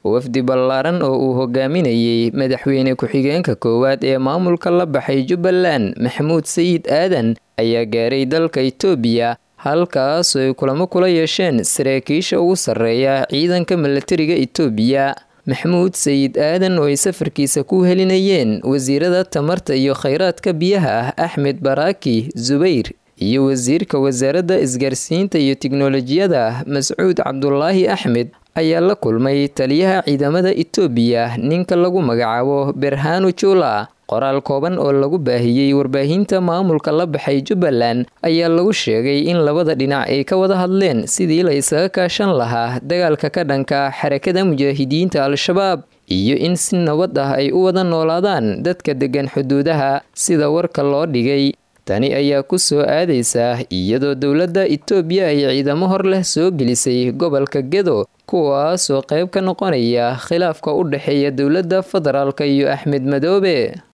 wafdi ballaaran oo uu hogaaminayey madaxweyne ku-xigeenka koowaad ee maamulka la baxay jubbaland maxamuud sayid aadan ayaa gaaray dalka itoobiya halkaasoo ay kulamo kula yeesheen saraakiisha ugu sarreeya ciidanka milatariga itoobiya maxamuud sayid aadan oo ay safarkiisa ku helinayeen wasiirada tamarta iyo khayraadka biyaha ah axmed baraaki zubayr iyo wasiirka wasaaradda isgaarsiinta iyo tiknolojiyada mascuud cabdulaahi axmed ayaa la kulmay taliyaha ciidamada itoobiya ninka lagu magacaabo berhanu jula qoraal kooban oo lagu baahiyey warbaahinta maamulka la baxay jubbaland ayaa lagu sheegay in labada dhinac ay ka wada hadleen sidii la isaga kaashan lahaa dagaalka ka dhanka xarakada mujaahidiinta al-shabaab iyo in si nabad ah ay u wada noolaadaan dadka deggan xuduudaha sida warka loo dhigay tani ayaa ku soo aadaysa iyadoo dowladda itoobiya ay ciidamo hor leh soo gelisay gobolka gedo kuwaasoo qayb ka noqonaya khilaafka u dhexeeya dowladda federaalk iyo axmed madoobe